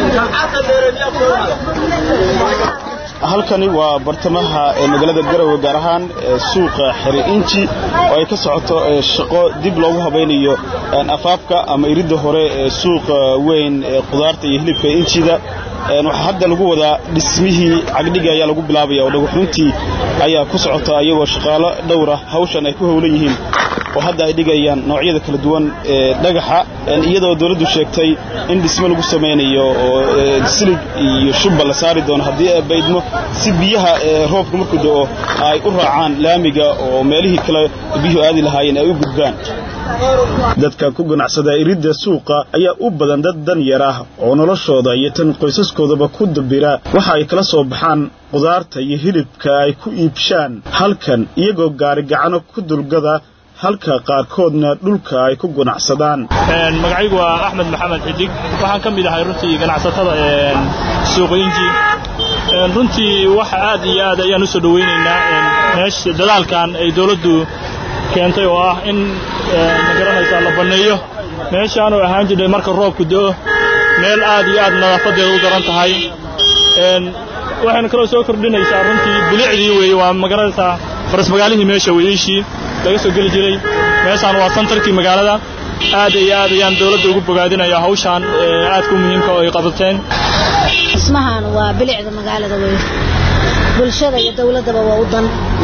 halkani waa bartamaha magaalada garowe gaar ahaan suuqa xeri inji oo ay ka socoto shaqo dib loogu habaynayo afaafka ama iridda hore ee suuqa weyn ee qudaarta iyo hilibka injida waxaa hadda lagu wadaa dhismihii cagdhiga ayaa lagu bilaabaya oo dhagaxuntii ayaa ku socota iyagoo shaqaalo dhowra hawshan ay ku howlan yihiin oo hadda ay dhigayaan noocyada kala duwan ee dhagaxa iyadoo dawladdu sheegtay in dhismo lagu samaynayo oo silig iyo shubba la saari doono haddii ay baydmo si biyaha roobka markuu da'o ay u raacaan laamiga oo meelihii kale biyuhu aadi lahaayeen ay u gudbaan dadka ku ganacsada iridda suuqa ayaa u badan dad dan yar ah oo noloshooda iyo tan qoysaskoodaba ku dabira waxa ay kala soo baxaan qudaarta iyo hilibka ay ku iibshaan halkan iyagoo gaarigacano ku dulgada halka qaarkoodna dhulka ay ku ganacsadaan magacaygu waa axmed maxamed xidig waxaan ka mid ahay runtii ganacsatada suuqa inji runtii waxa aad iyo aad ayaan u soo dhowaynaynaa meesha dadaalkan ay dawladdu keentay oo ah in magaranaysaa la banneeyo meeshaanoo ahaan jirnay marka roobku da'o meel aad iyo aad nadaafadeeda u daran tahay waxayna kaloo soo kordhinaysaa runtii bilicdii weeye waa magaranaysaa farasmagaalihii meesha weyiishii laga soo geli jiray meeshaan waa santarkii magaalada aad iyo aad ayaan dawladda ugu bogaadinaya hawshaan aadka u muhiimka oo ay qabateen dhismahan waa bilicda magaalada wey bulshada iyo dawladdaba waa u dan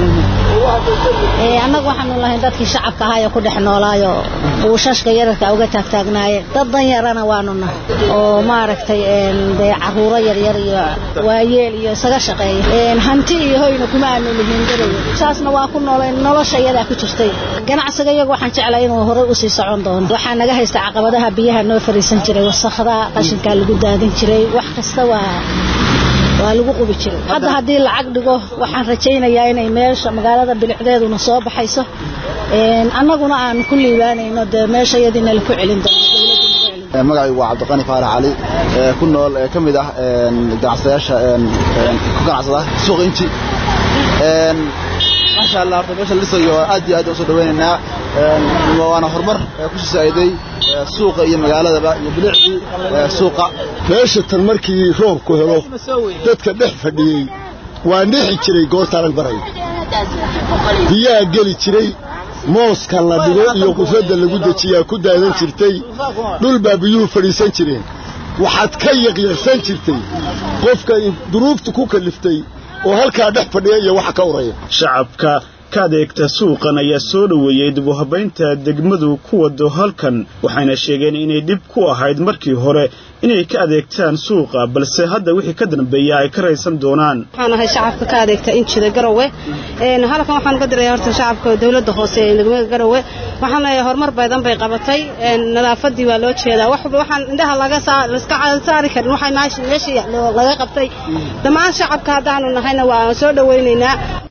annagu waxaanu lahayn dadkii shacabka ahaayoo ku dhex noolaayo buushashka yararka uga taagtaagnaaye dad dan yarana waanu nahay oo maaragtay dee caruuro yaryar iyo waayeel iyo isaga shaqeeya hanti iyo hoyna kuma aanu lihiin garowe saasna waa ku noolay nolosha iyadaa ku jirtay ganacsiga iyagu waxaan jeclay inuu horay usii socon doono waxaa naga haysta caqabadaha biyaha noo fariisan jiray wasakhda qashinkaa lagu daadin jiray wax kasta waa waa lagu qubi jiray hadda haddii lacag dhigo waxaan rajaynayaa inay meesha magaalada bilicdeeduna soo baxayso annaguna aan ku liibaanayno dee meesha iyadiina laku celin doono magacaygu waa cabdiqani faarax cali ku nool ka mid ah ganacsadayaasha ku ganacsada suuq inji maasha allah horta meesha la dhisayo aad iyo aad usoo dhawaynaynaa waana horumar ku shisaa'iday suuqa iyo magaaladaba iyo bilicdii suuqa meesha tan markii roobku helo dadka dhex fadhiyey waa nixi jiray goorta arag baray biyaha geli jiray mooska la dhigo iyo qufradda lagu dejiyaa ku daadan jirtay dhul baa biyuhu fadhiisan jireen waxaad ka yaqyaqsan jirtay qofka duruuftu ku kaliftay oo halkaa dhex fadhiya iyo waxa ka uraya shacabka ka adeegta suuqan ayaa soo dhoweeyey dib u habaynta degmadu ku wado halkan waxayna sheegeen inay dhib ku ahayd markii hore inay ka adeegtaan suuqa balse hadda wixii ka dambeeya ay ka raysan doonaan waxaan ahay shacabka ka adeegta injida garowe halkan waxaan uga diraya horta shacabka dawladda hoose ee degmada garowe waxaan leeyahay horumar badan bay qabatay nadaafadii waa loo jeedaa waxaan indhaha laga iska saari karin waxay meeshii laga qabtay dhammaan shacabka haddaanu nahayna waa soo dhowaynaynaa